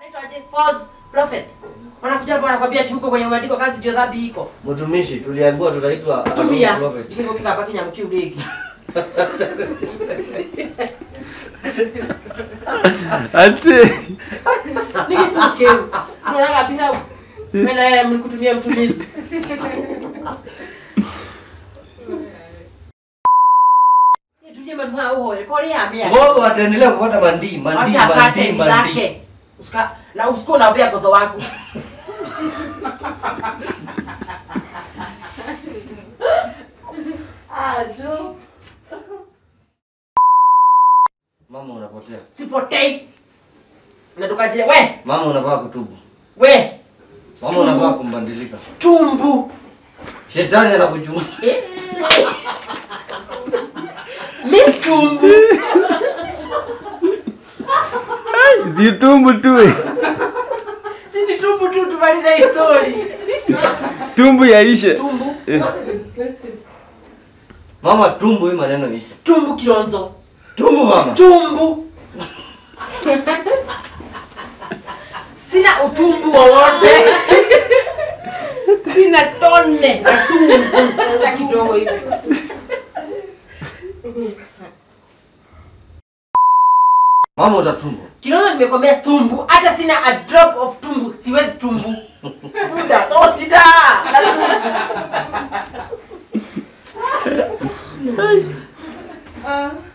Aitwaje? False prophet. Wanakuja hapa wanakwambia ati huko kwenye umeandikwa kazi ndio dhambi iko. Mtumishi, tuliambiwa tutaitwa Tumia. prophets. Sio kika baki nyamki ulegi. ati Nikituke. Ndio kabisa. Mena mlikutumia mtumizi. Tuje maduma uhoe. Kole ambia. Ngogo ataendelea kupata mandii, mandii, Acha apate mandii, ni mandii. zake. Usika na usiku unaambia godho wako. Ajo. Mama unapotea. Sipotei. Natoka je we. Mama unafaa kutubu. We. Mama unafaa kumbadilika. Tumbu. Shetani anakuchunguza. Miss Tumbu. zitumbu tu eh. Si ni tumbu tu tumalize hii story. tumbu yaishe Tumbu. Eh. Mama tumbu hii maneno hizi. Tumbu Kilonzo. Tumbu mama. Tumbu. Sina utumbu wowote. Sina tone na tumbo hata kidogo hivi. Mama utatumbu. Kilonzo nimekwambia tumbu, hata sina a drop of tumbu, siwezi tumbu. Buda, totida. Ah.